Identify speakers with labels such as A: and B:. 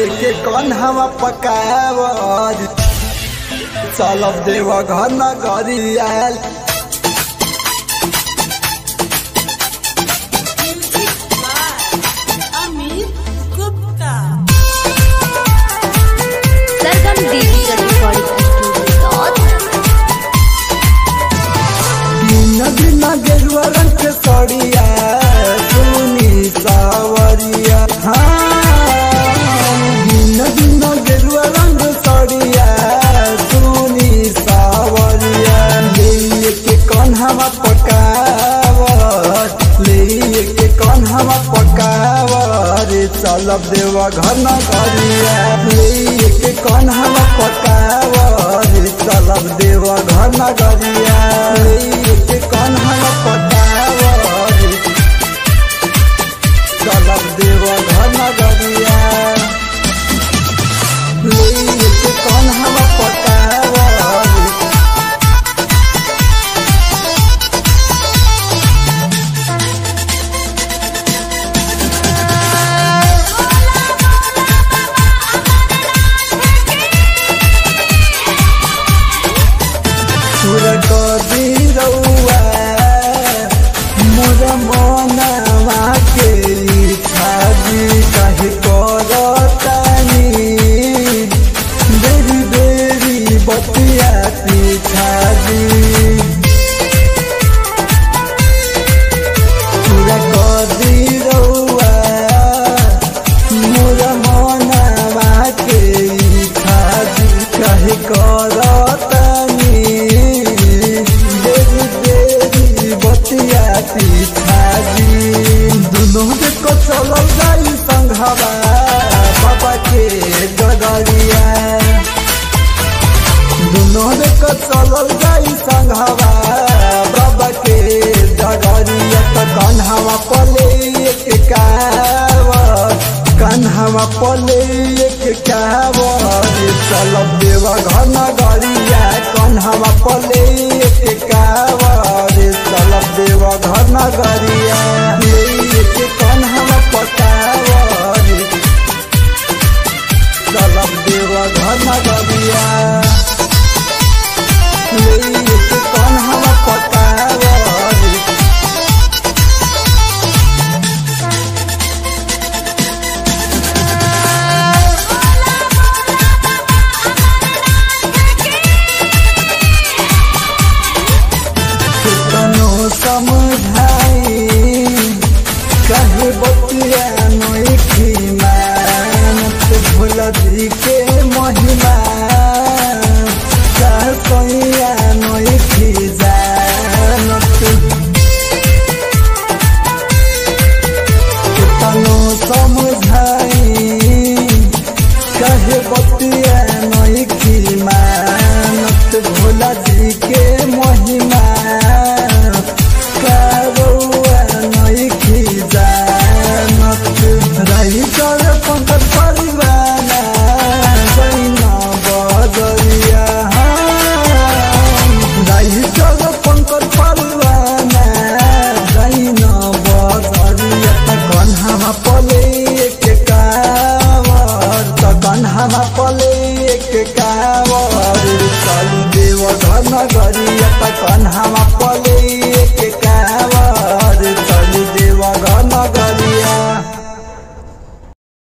A: के कन्हवा पकावर चलब देव घर नगरी आयल
B: Amit Gupta.
C: Sargam digital recording studio
A: तीन दिन गेरुआ रंग के सड़िया सुनी सावरिया हाँ तीन दिन गेरुआ रंग सड़िया सुनी सावरिया ले के कन्हवा पकावर ले के कन्हवा पकावर चलब देवा घर न करिया ले के कन्हवा पकावर चलब देवा घर न करिया ले के कन्हवा पकावर चलब देवा घर न करिया ले के कन्हवा पकावर सुर कदी रउआ मोर मनवा के छाजी काहे करतानी बेरी बेरी बतिया पिछाजी सुर कदी रउआ मोर मनवा के छाजी काहे करतानी देवी देवी बतिया पिछाजी दुनों देखो चलल जाई संघवा बाबा के गगरिया दुनों देखो चलल जाई संघवा बाबा के गगरिया त कन्हवा पले एक कावर कन्हवा पले एक कावर चलब देवा घर नगरिया कन्हवा पले एक कावर चलब देवा घर नगरिया एक कन्हवा पकावर चलब देवा घर नगरिया एक कन्हवा पकावर कितनो समझाई कहे बतिया नोखी मानत भुलदी के महिमा कहसैया नोखी जानत कितनो समझाई कहे बतिया नोखी मानत भुलदी के महिमा करौआ नोखी जानत रही कर पंकज परिवाना जैना बजरिया रही कर पंकज परिवाना जैना बजरिया त कन्हामा पले के कावर त कन्हामा पले के कावर चल देव घर नगरिया त कन्हामा पले के कावर चल देव घर नगरिया